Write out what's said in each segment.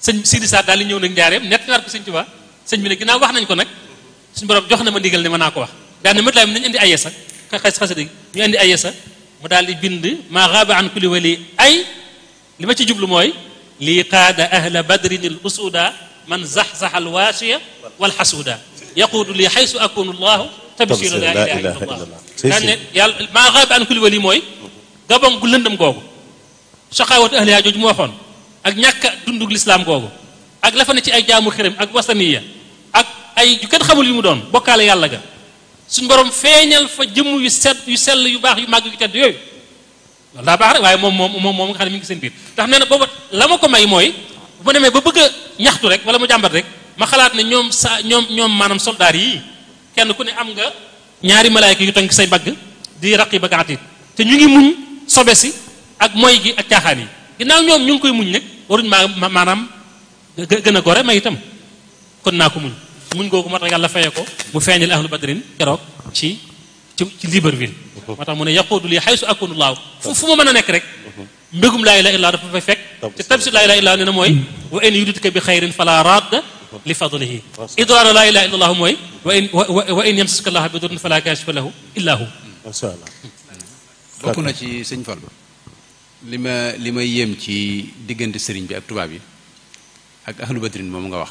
sëñ Sidi Sa daal di ñëw nag njaareem nett war ko sëñ Tuubaa sëñ bi ne ginnaaw wax nañ ko nag suñu borom jox na ma ndigal ne mën naa ko wax daal ne mat laa nañu indi ayesa xas xasida ñu indi ayesa mu daal di bind maa xaaba an kulli wali ay li ma ci jublu mooy lii qaada ahla badrin al usuda man zaxzax al waasiya wal xasuuda yaquudu li xaysu akunu llahu tabshiru la ilaha illa allah daan ne yàlla maa xaaba an kulli wali mooy gabon gu lëndëm googu saxaawatu ahliha jooju mu waxoon ak ñàkk a dundug lislaam googu ak la fa ne ci ay jaamu xërëm ak wasaniya ak ay yu kenn xamul yu mu doon bokkaale yàlla ga suñu borom feeñal fa jëmm yu set yu sell yu baax yu màgg yu tedd yooyu loolu daa baax rek waaye moom moom moom moom nga xam ne mi ngi seen biir ndax nee na booba la ma ko may mooy bu ma demee ba bëgg a ñaxtu rek wala mu jàmbat rek ma xalaat ne ñoom sa ñoom ñoom maanaam soldaar yii kenn ku ne am nga ñaari malaayka yu tënk say bagg di raqib ak atiid te ñu ngi muñ sobe si ak moy gi ak caaxaan yi ginnaaw ñoom ñu ngi koy muñ nag waruñ maa maanaam gën a gore may itam kon naa ko muñ muñ googu moo tax yàlla fayee ko mu feeñal ahlu badrin keroog ci ci ci Libreville moo tax mu ne yaquudu li xaysu akunu laaw fu fu ma mën a nekk rek mbégum laa ilaha illa dafa fay fekk te tabsir laa ilaha illa nee na mooy wa in yudidka bi xayrin fala radda li fadlihi idraara laa ilaha illa mooy wa in wa in yamsaska llaha bi durrin fala kashifa lahu illa hu masha Allah bokk na ci sëñ Fallu li ma li ma yéem ci diggante sëriñ bi ak tubaab yi ak ahlu badrin moom nga wax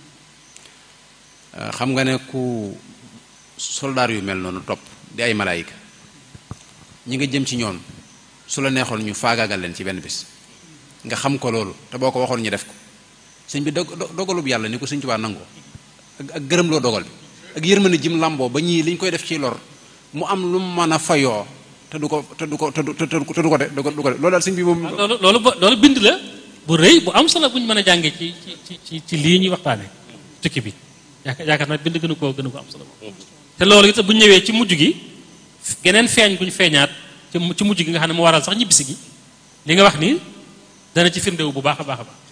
xam nga ne ku soldaar yu mel noonu topp di ay malaayika ñi nga jëm ci ñoom su la neexoon ñu faagaagal leen ci benn bis nga xam ko loolu te boo ko waxoon ñu def ko sëñ bi dog dogalub yàlla ni ko sëñ Tuubaa nangoo ak ak gërëm loo dogal bi ak yërmande jim làmboo ba ñii liñ koy def ci lor mu am lu mu mën a fayoo te du ko te du ko te du te du ko de du ko de loolu daal sëñ bi moom. loolu loolu loolu bind la bu rëy bu am solo bu ñu mën a jàngee ci ci ci ci lii ñuy waxtaanee tukki bi yaakaar yaakaar naa bind gënu koo gënu ko am solo te loolu it bu ñu ñëwee ci mujj gi geneen feeñ bu ñu feeñaat ci ci mujj gi nga xam ne mu waral sax ñibbisi gi li nga wax nii dana ci firndewu bu baax a baax a baax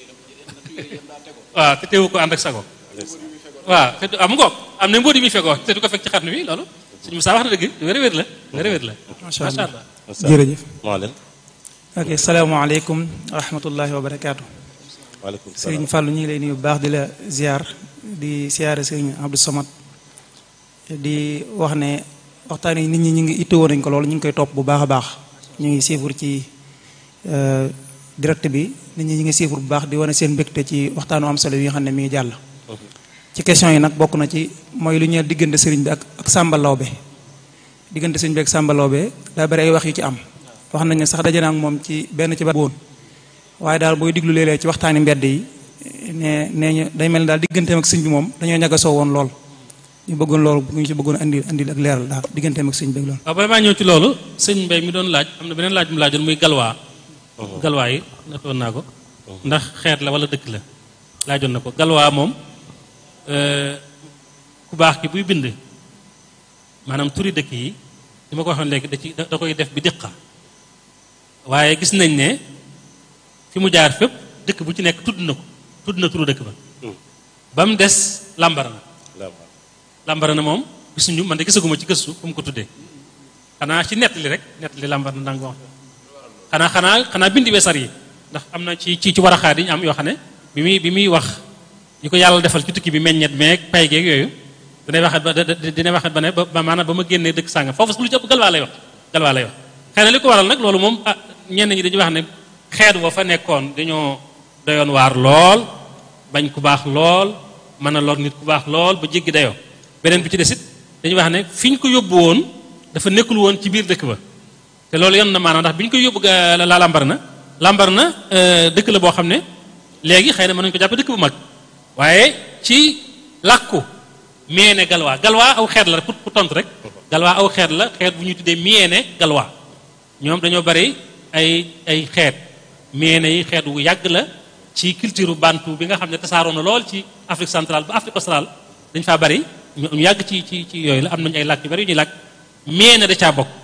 waaw te teewu ko ànd ak sago waaw te am ngoog am na mbóot yi muy fegoo te du ko fekk ci xarnu bi loolu suñu Musaa wax na dëgg wér wér la wér wér la macha allah jërëjëf Maalem ok salaamaaleykum wa rahmatullahi wa barakaatu waaleykum sëriñ Fàllu ñu ngi lay nuyu bu baax di la ziar di siyaare sëriñ Abdou Samad di wax ne waxtaan yi nit ñi ñu ngi ittewoo nañ ko loolu ñu ngi koy topp bu baax a baax ñu ngi siifur ci direct bi nit ñi ñu ngi siifur bu baax di wane seen mbégte ci waxtaanu am solo yi nga xam ne mi ngi jàll ci question yi nag bokk na ci mooy lu ñeel diggante sëriñ bi ak ak Sàmba Lawbe diggante sëriñ bi ak Sàmba Lawbe daa bari ay wax yu ci am wax nañ ne sax daje naa ak moom ci benn ci ba woon waaye daal booy diglu léeg-léeg ci waxtaani mbedd yi ne nee ñu day mel ni daal digganteem ak sëñ bi moom dañoo ñagasoo woon lool ñu bëggoon loolu bu ñu ci bëggoon andi andi ak leeral daal digganteem ak sëñ bi ak loolu waaw bala maa ñëw ci loolu sëñ Mbay mi doon laaj am na beneen laaj mu laajoon muy galwaa galwaa yi natoon naa ko ndax xeet la wala dëkk la laajoon na ko galwaa moom ku baax ki buy bind maanaam turi dëkk yi li ma ko waxoon léegi da ci da koy def bi diqa waaye gis nañ ne fi mu jaar fépp dëkk bu ci nekk tudd na ko tudd na turu dëkk ba ba mu des Lambarana Lambarana moom gisuñu man de gisaguma ci gëstu fu mu ko tuddee xanaa ci nettali rek nettali Lambarana ndanga wax xanaa xanaa xanaa bindi weesar yi ndax am na ci ci ci war a xaar yi ñu am yoo xam ne bi muy bi muy wax ñu ko yàlla defal ci tukki bi meññet meeg pay geeg yooyu dinay waxat ba dinay waxat ba ne ba maanaam ba ma génnee dëkk sàngam foofu lu ci ëpp galwaa lay wax galwaa lay wax xëy na li ko waral nag loolu moom ah ñenn ñi dañuy wax ne xeet wa fa nekkoon dañoo doyoon waar lool bañ ku baax lool mën a lor nit ku baax lool ba jéggi dayoo beneen bi ci desit dañuy wax ne fi ñu ko yóbbu woon dafa nekkul woon ci biir dëkk ba te loolu yoon na maanaam ndax bi ñu koy yóbbu la lambar na lambar na dëkk la boo xam ne léegi xëy na mën nañu ko jàppe dëkk bu mag waaye ci làkku miyeene galwaa galwaa aw xeet la pour pour tontu rek galwaa aw xeet la xeet bu ñuy tuddee miyeene galwaa ñoom dañoo bari ay ay xeet miyeene yi xeet wu yàgg la ci culture bantu bi nga xam ne tasaaroo na lool ci Afrique centrale ba Afrique australe dañ faa bari ñu yàgg ci ci ci yooyu la am nañu ay làkk yu bari yu ñuy làkk miyeene da caa bokk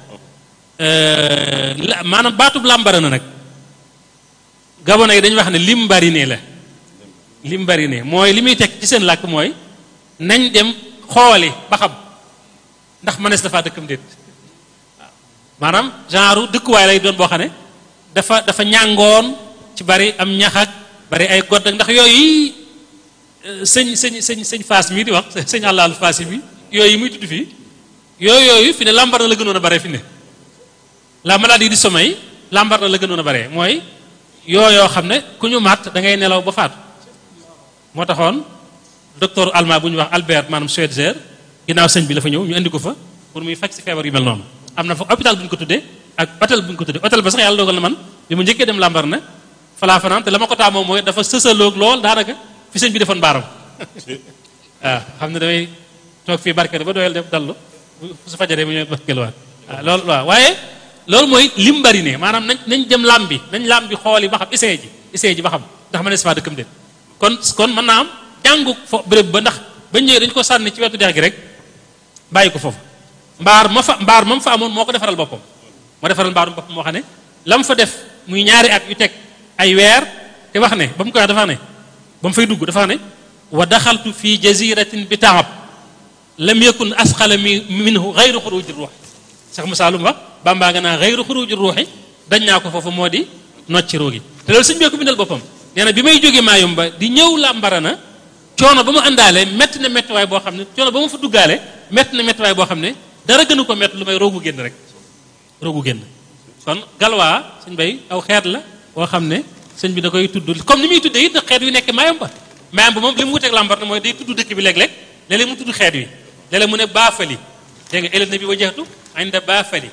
maanaam baatub làmbara na nag gabona yi dañuy wax ne lim bari ne la lim bari ne mooy li muy teg ci seen làkk mooy nañ dem xooli ba xam ndax mënees dafaa dëkkam déet waaw maanaam genre dëkkuwaay lay doon boo xam ne dafa dafa ñàngoon ci bari am ñax ak bari ay godd ak ndax yooyu sëñ sëñ sëñ sëñ faas mii di wax sëñ àllaalu faas yi bi yooyu muy tudd fii yooyu yooyu fi ne lambar na la gënoon a bare fi ne la maladie du sommeil lambar na la gënoon a bare mooy yoo yoo xam ne ku ñu màtt da ngay nelaw ba faatu moo taxoon docteur allemand bu ñu wax Albert maanaam Schweitzer ginnaaw sëñ bi la fa ñëw ñu indi ko fa pour muy faj si feebar yu mel noonu am na fa hôpital bu ñu ko tuddee ak hôtel bu ñu ko tuddee hôtel ba sax yàlla dogal na man bi mu njëkkee dem lambar na falaa fanaan te la ma ko taamoo mooy dafa sësaloog lool daanaka fi sëñ bi defoon baaram waaw xam ne damay toog fii barkeel ba doyal def dallu su fajaree mu ñëw barkeeluwaat waaw loolu waaw waaye loolu mooy lim bari ne maanaam nañ nañ dem lam bi nañ lam bi xool yi ba xam essayé ji essayé ji ba xam ndax ma ne si faa dëkkam déet kon kon mën naa am jàngu fo béréb ba ndax bañ ñëwee dañ ko sànni ci wetu dex gi rek bàyyi ko foofu mbaar ma fa mbaar ma fa amoon moo ko defaral boppam moo defaral mbaarum boppam moo xam ne la mu fa def muy ñaari at yu teg ay weer te wax ne ba mu koy wax dafa ne ba mu fay dugg dafa ne wa daxaltu fi jaziratin bi taab lam yakun asqala mi minhu gayru xuruji ruux sax Musaa lu mu wax bambaa nga naa gayru xuruji ruuxi dañ naa ko foofu moo di nocci roogi te loolu sëñ bee ko bindal boppam nee na bi may jógee Maayomba di ñëw Lambarana coono ba mu àndaale métti na méttiwaay boo xam ne coono ba mu fa duggaale métti na méttiwaay boo xam ne dara gënu ko métti lu may roogu génn rek roogu génn kon galwaa sëñ bay aw xeet la boo xam ne sëñ bi da koy tudd comme ni muy tuddee it xeet yu nekk Maayomba Maayomba moom li mu wuteeg Lambarana mooy day tudd dëkk bi léeg-léeg léeg-léeg mu tudd xeet wi léeg-léeg mu ne baafali dégg nga élève na bi wajaxtu inda baafali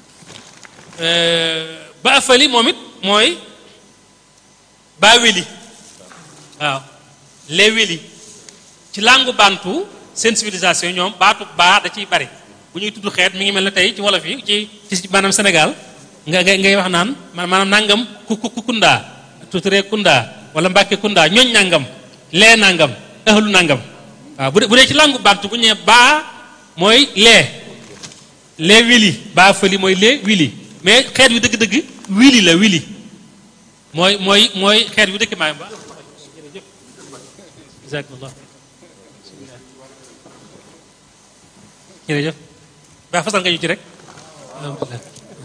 baafali moom it mooy baa weli waaw les weli ci langue bantu seen civilisation ñoom baatu baa da ciy bari bu ñuy tudd xeet mi ngi mel ne tey ci wolof yi ci ci maanaam Sénégal nga ngay ngay wax naan maanaam nangam ku ku kundaa tuturee kundaa wala mbàkke kundaa ñooñ nangam lee nangam ahlu nangam waaw bu dee bu dee ci langue bantu bu ñu nee baa mooy lee lee wili baa fëli mooy lee wili mais xeet wi dëgg-dëgg wili la wili mooy mooy mooy xeet wi dëkk maayam ba jazakumullah jërëjëf baa fasal nga ñu ci rek alhamdulilah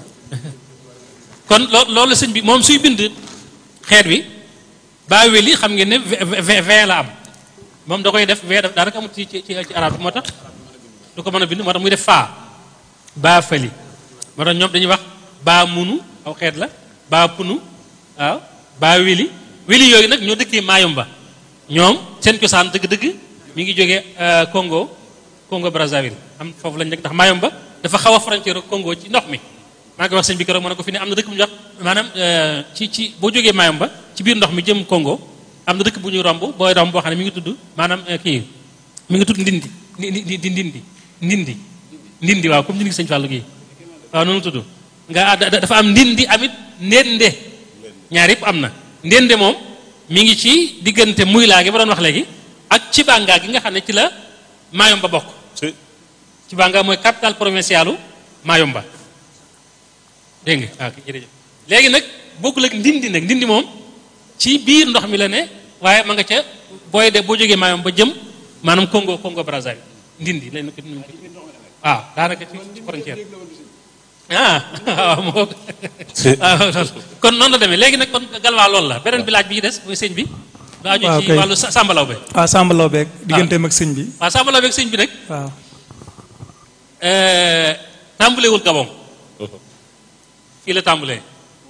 kon loo loolu sëñ bi moom suy bind xeet wi baa weli xam ngeen ne v la am moom da koy def v daf daanaka amul ci ci ci arab bi moo tax du ko mën a bind moo tax muy def faa baa fëli moo tax ñoom dañuy wax baa munu aw xeet la baa punu waaw baa weli weli yooyu nag ñoo dëkkee Mayumba ñoom seen cosaan dëgg-dëgg mi ngi jógee Congo Congo Brazzaville am foofu lañ nekk ndax Mayumba dafa xaw a frontière Congo ci ndox mi maa ngi wax sëñ bi keroog ma ne ko fi ne am na dëkk bu ñuy wax maanaam ci ci boo jógee Mayumba ci biir ndox mi jëm Congo am na dëkk bu ñuy romb booy romb boo xam ne mi ngi tudd maanaam kii mi ngi tudd ndindi ndi di ndindi ndindi ndindi waaw comme ndindi sëñ Fallou gi waaw noonu tudd nga dafa am ndindi amit ndende ñaar yëpp am na ndende moom mi ngi ci diggante muy laa gi ba doon wax léegi ak ci bàngaa gi nga xam ne ci la Mayomba bokk ci bàngaa mooy capitale provincialu Mayomba dégg nga waaw jërëjëf léegi nag bokkul ak ndindi nag ndindi moom ci biir ndox mi la ne waaye ma nga ca booy de boo jógee Mayomba jëm maanaam Congo Congo Brazzaville ndindi lañ ko waaw daanaka ci frontière ah waaw moo kon noonu la demee léegi nag kon galwaa loolu la beneen bi laaj bi ci des mooy sëñ bi ba aju ci wàllu sàmbalaw be waaw sàmbalaw beeg digganteem ak sëñ bi waaw sàmbalaw beeg sëñ bi nag waaw tàmbalewul Gabon fii la tàmbalee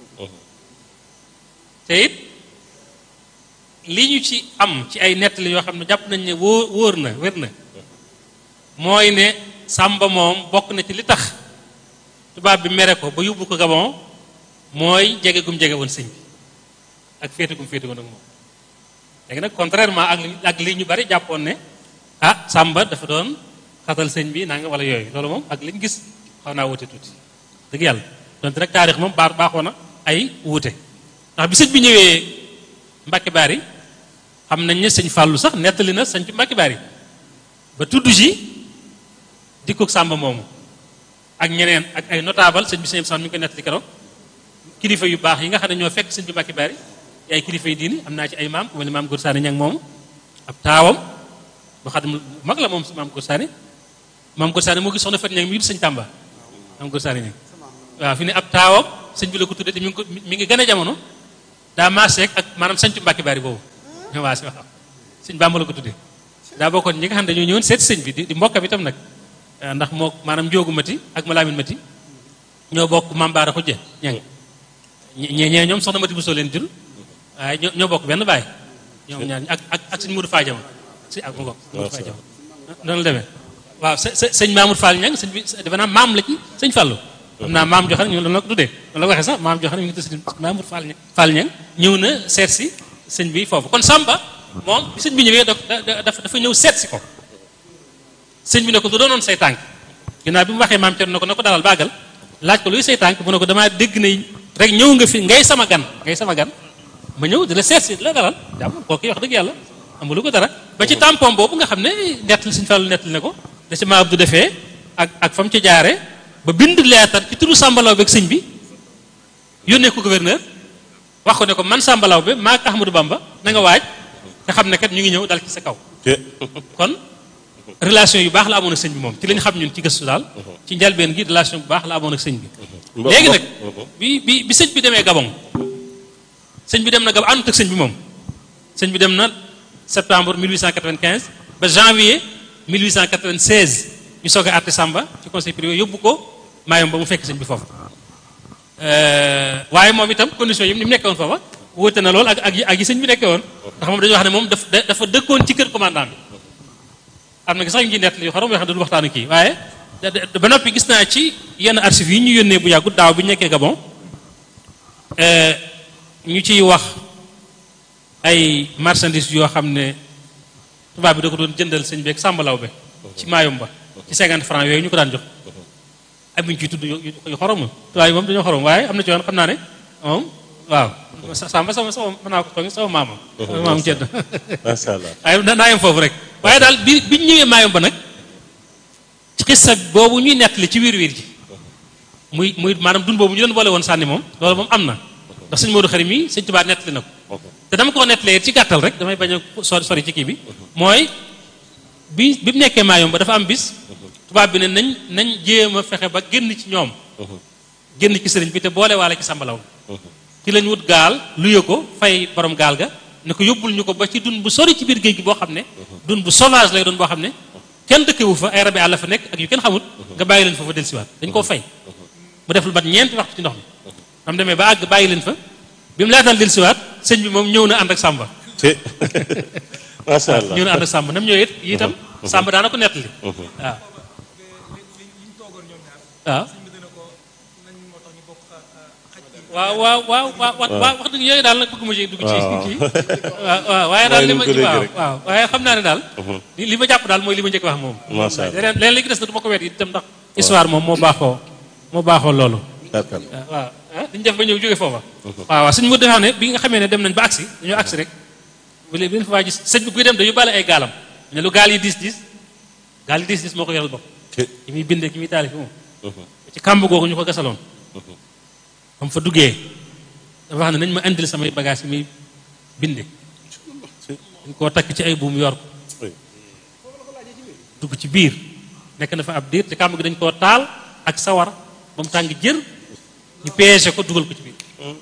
te it li ñu ci am ci ay nettali yoo xam ne jàpp nañ ne wóor wóor na wér na mooy ne sàmba moom bokk na ci li tax tubaab bi mere ko ba yóbbu ko Gabon mooy jege gum jege woon sëñ bi ak féete gum féete woon ak moom léegi nag contrairement ak li ak li ñu bari jàppoon ne ah Samba dafa doon xatal sëñ bi naa nga wala yooyu loolu moom ak li ñu gis xaw naa wute tuuti dëgg yàlla donte rek taarix moom baax baaxoo na ay wuute ndax bi sëñ bi ñëwee Mbacke Bari xam nañ ne sëñ Fallou sax nettali na sëñ ci Mbacke Bari ba tudd ji dikkoog Samba moomu ak ñeneen ak ay notable sëñ bi sëñ bi mi ngi koy nettali keroog kilifa yu baax yi nga xam ne ñoo fekk sëñ bi Mbacke Bari ay kilifa yi diini am naa ci ay maam ku mel ni maam Góor Saani ñang moomu ab taawam ba xam mag la moom maam Góor Saani maam Góor Saani moo gis soxna Fat ñang mi du sëñ Tàmba maam Góor Saani ñang waaw fi ne ab taawam sëñ bi la ko tuddee te mi ngi ko mi ngi gën a jamono daa maaseek ak maanaam sañcu Mbàkke Bari boobu ñoo maase waaw sëñ Bàmba la ko tuddee daa bokkoon ñi nga xam ne dañoo ñëwoon seet sëñ bi di di mbokkam itam nag ndax moo maanaam njóogu mati ak malaamin mati ñoo bokk mambaara xujje ñang ñe ñee ñoom soxna mati bu soo leen jur waaye ñoo ñoo bokk benn baay ñoom ñaar ak ak ak sëñ Mourou Fadiama si ak mu bokk Mourou Fadiama noonu la demee waaw sëñ Mamour Fall ñang sëñ bi defe naa maam la ci sëñ Fallou xam naa maam joxan ñu la ko tuddee loolu la waxee sax maam joxan mi ngi tudd Mamour Fall ñang Fall ñang ñëw na seet si sëñ bi foofu kon Samba moom bi sëñ bi ñëwee dafa dafa ñëw seet si ko sëñ bi ne ko du doonoon say tànk ginnaaw bi mu waxee maam Thierno ne ko na ko dalal bàggal laaj ko luy say tànk mu ne ko damaa dégg ne rek ñëw nga fi ngay sama gan ngay sama gan ma ñëw di la seet si di la dalal jàmm kooku wax dëgg yàlla amulu ko dara ba ci tampon boobu nga xam ne nettali suñu fàllu nettali ne ko da ci ma Abdou defee ak ak fa mu ci jaare ba bind leetar ci turu sàmbalaw beeg sëñ bi yónnee ko gouverneur wax ko ne ko man sàmbalaw be maa Ahmadou Bamba na nga waaj te xam ne kat ñu ngi ñëw dal ci sa kaw kon relation yu baax la amoon ak sëñ bi moom ci lañ xam ñun ci gëstu daal ci njalbeen gi relation bu baax la amoon ak sëñ bi léegi nag bi bi bi sëñ bi demee Gabon sëñ bi dem na Gabon àndut ak sëñ bi moom sëñ bi dem na septembre 1895 ba janvier 1896 ñu soog a àtte Samba ci conseil privé yóbbu ko maayom ba mu fekk sëñ bi foofu waaye moom itam condition yi ni mu nekkoon foofa wóote na lool ak ak ak yi sëñ bi nekkee woon ndax moom dañuy wax ne moom daf dafa dëkkoon ci kër commandant bi am na sax yu ngi nett li xorom yoo xam ne du waxtaan kii waaye ba noppi gis naa ci yenn archives yi ñu yónnee bu yàggut daaw bi ñu nekkee Gabon ñu ciy wax ay marchandises yoo xam ne tubaab bi da ko doon jëndal sëñ beeg sàmbalaw be ci maayom ba ci 50 francs yooyu ñu ko daan jox am ñu ciy tudd yu xorom tubaab yi moom dañoo xorom waaye am na ci yoon xam naa ne moom waaw samba sama sama mën naa ko tooñ sama maamam sama maamam cedd macha allah waaye naa yem foofu rek waaye daal bi bi ñu ñëwee maayom ba nag ci xissa boobu ñuy nettali ci wiir wiir ji muy muy maanaam dund boobu ñu doon boole woon sànni moom loolu moom am na ndax sëñ Modou Xarim mi sëñ Tuubaa nettali na ko te dama ko nettalee ci gàttal rek damay bañ a sori sori ci kii bi mooy bi bi mu nekkee maayom ba dafa am bis tubaab bi ne nañ nañ jéem a fexe ba génn ci ñoom génn ci sëriñ bi te boole waale ci sàmbalaw ci lañ wut gaal luye ko fay borom gaal ga ne ko yóbbul ñu ko ba ci dun bu sori ci biir géej gi boo xam ne dun bu sauvage lay doon boo xam ne kenn dëkkewu fa ay rabi àll fa nekk ak yu kenn xamut nga bàyyi leen fa fa dellusiwaat dañ koo fay mu def lu mat ñeenti waxtu ci ndox mi am demee ba àgg bàyyi leen fa bi mu laataan dellusiwaat sëñ bi moom ñëw na ànd ak sàmba macha allah ñëw na ànd ak sàmba nam ñëwee it itam sàmba daana ko nettali waaw waaw waaw waaw waaw waaw waaw wax dëgg yooyu daal nag bëgguma ci dugg ci kii waaw waaw waaye daal li ma waaw waaw waaye xam naa ne daal li ma jàpp daal mooy li ma njëkk wax moom macha allah leneen leneen li des na du ma ko weet itam ndax histoire moom moo baaxoo moo baaxoo loolu waaw ah dañu def ba ñëw jóge foofa waaw waaw suñu mu defaa ne bi nga xamee ne dem nañ ba agsi dañoo agsi rek bu leen bi fa waa gis sëñ bi buy dem dañu bale ay gaalam ne lu gaal yi diis diis gaal yi diis diis moo ko yoral bopp ki muy bindee ki muy taali fi moom ci kàmb googu ñu ko gasaloon ba mu fa duggee dafa wax ne nañ ma indil samay bagage yi muy binde dañ koo takk ci ay buum yor ko dugg ci biir nekk na fa ab diir te kàmb gi dañ koo taal ak sawar ba mu tàng jër ñu peese ko dugal ko ci biir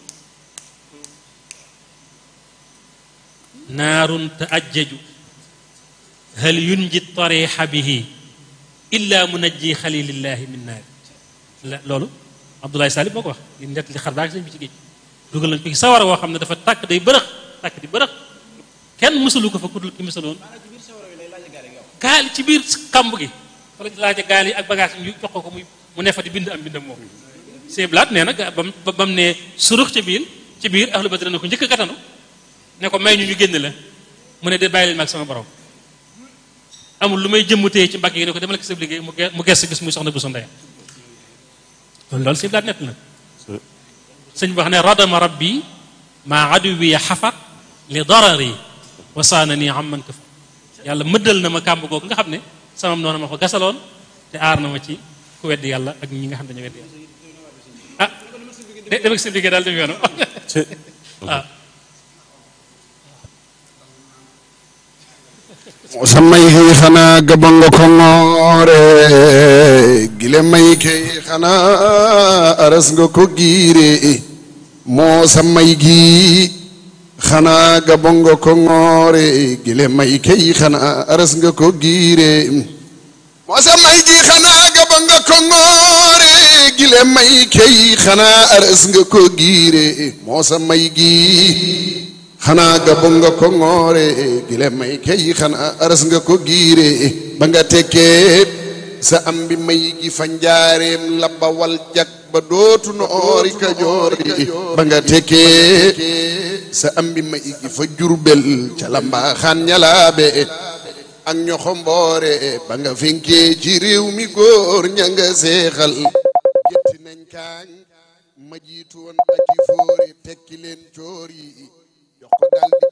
naarun taajjaju hal yunji tarixa bihi illa munajji xalilillahi min naari la loolu Abdoulaye Salib moo ko wax li nett li xar baag sëñ bi ci géej dugal nañ ko ci sawara woo xam ne dafa tàkk day bërëx tàkk di bërëx kenn mësalu ko fa kudul ki mësaloon gaal ci biir kamb gi wala laaja gaal yi ak bagage yi ñu jox ko muy mu ne fa di bind am bindam moom seeblaat nee na bam bam ne surux ci biir ci biir ahlu badri na ko njëkk a gatanu ne ko may ñu ñu génn la mu ne de bàyyi leen ma ak sama borom amul lu may jëmmutee ci mbagg yi ne ko demal ak sa liggéey mu ges gis muy soxna bu sa ndeyam kon loolu seeblaat nett na sëñ bi wax ne radama rabbi maa aduwi xafat li darari wasaana nii am man kafa yàlla mëddal na ma kàmb googu nga xam ne samam noonu ma ko gasaloon te aar na ma ci ku weddi yàlla ak ñi nga xam dañu weddi yàlla ah de dem ak seen liggéey daal dem yoonam waaw sa may xëy xanaa gaba nga ko ngoore gile may kay xanaa aras nga ko giire moo sa may gi xanaa ga bongo ko ngoore gile may kay xanaa aras nga ko giire moo sa may gi xanaa ga bongo ko ngoore gile may kay xanaa aras nga ko giire moo sa may gi xanaa ga bongo ko ngoore gile may kay xanaa aras nga ko giire ba nga tekkee sa am bi may gi fa njaareem la bawal jag ba dootu noori kajoor di ba nga tekkee sa am bi may gi fa jurbel ca la mbaaxaan ñalaabe ak ñoxo mboore ba nga fenkee ci réew mi góor ña nga seexal gétti nañ kaañ ma jiitu woon ba ci fóore tekki leen coor yi jox ko dal di